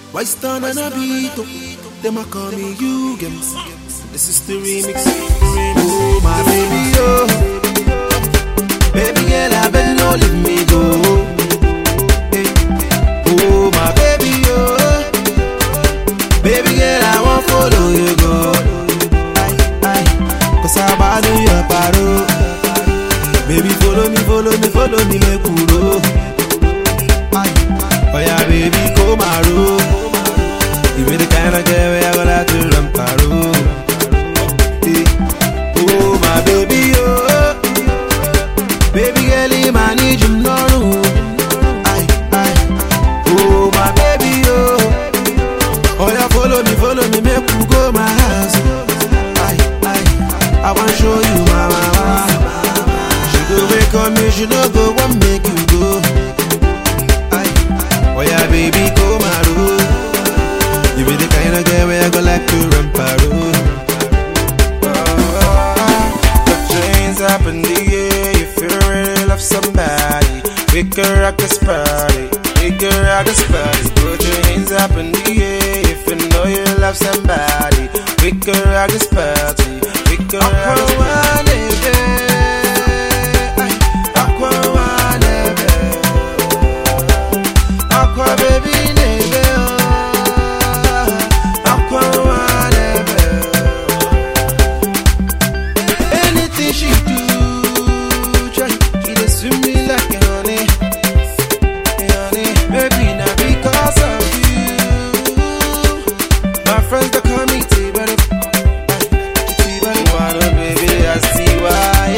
Why stand on a beat? oh? Them a call me you games. This is the remix. Oh my baby, oh. Baby girl, I beg no leave me go. Eh. Oh my baby, oh. Baby girl, I want follow you go. Aye, aye. Cause I'm about to your paro. Baby, follow me, follow me, follow me, make we roll. Aye. Oh yeah, baby, come and roll. You be the kind of girl where I go like to run paro. Eh. Oh my baby, oh. Baby girl, you man need you no room. Aye, aye. Oh my baby, oh. Oh yeah, follow me, follow me, make we go my house. Aye, aye. I want show you my mama. She go wake up me, she no go want make you go. Aye. Oh yeah, baby, go my road. You be the kind of girl where I go like to run parole. Put your hands up in the air if you really love somebody. We can rock this party. We can rock this party. Put your hands up in the air if you know you love somebody. We can rock this party. We can rock this party. Aqua baby nebe oh. Aqua nebe Anything she do, try She dey swim me like a honey, a honey. Maybe not because of you. My friends they call me T-Buddy, T-Buddy. Wanna baby, I see why.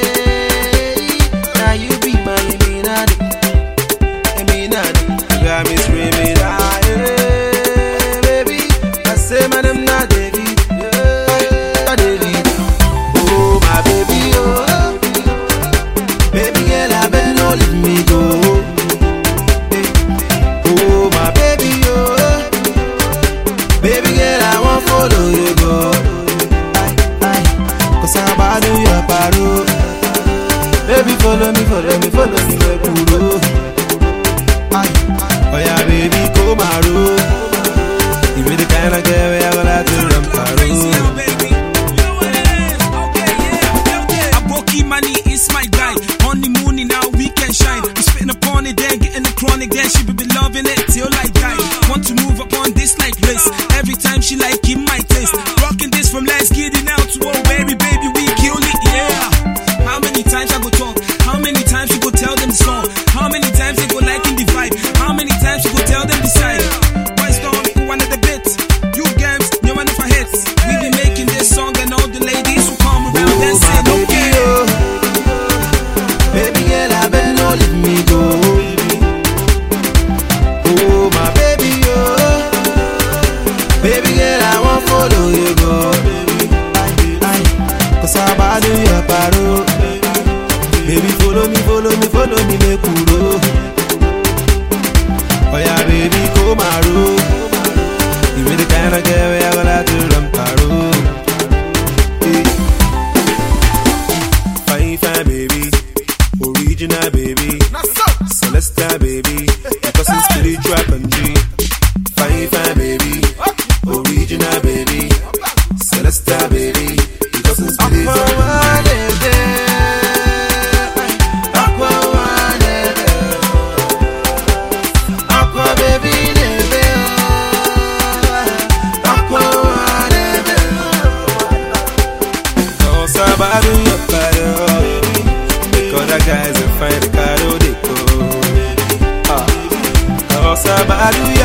Now you be my Illuminati, Illuminati. You got me screaming, ah, yeah, baby. I say my name not David, yeah, not David. Oh my baby, oh Baby girl, I bet no leave me go Eh. Oh my baby, oh Baby girl, I want follow you go Aye, aye Cause I'm about to your paro Baby, follow me, follow me, follow me, make we roll Aye, oh yeah, baby, come and roll You be the kind of girl where I go like to run paro Aboki money is my guy. Honeymoon in our weekend shine. We spitting upon it, then getting the chronic, then she be be loving it till I die. Want to move upon this like race. Every time she like in my taste. Rocking this from last kitty now to oh baby, baby, we kill it, yeah. How many times I go talk? How many times you go tell them the song? How many times they go like in the vibe? How many times you go tell them decide? Why storm one of the bits? You games, you one of our hits. We be making this song and all the ladies who come around and Oh, say my no baby, care. oh. Baby girl, I bet no leave me go. Oh, my baby, oh. Baby girl, I want follow you go. Aye, aye. Cause I'm about to your paro. Baby, follow me, follow me, follow me, make we roll. Oh yeah, baby, come and roll. You be the kind of girl where I go like to run paro. Hey. Fine, fine, baby. Original, baby. Celestial, baby. Because it's spiritual country. Fine, fine, baby. Original, baby. Celestial, baby. Because it's spiritual Aqua baby, nebe, oh. Aqua, nebe, Cause I'm about to your body, Because the guys are fine, the car, oh, they go. Ah. Cause I'm about to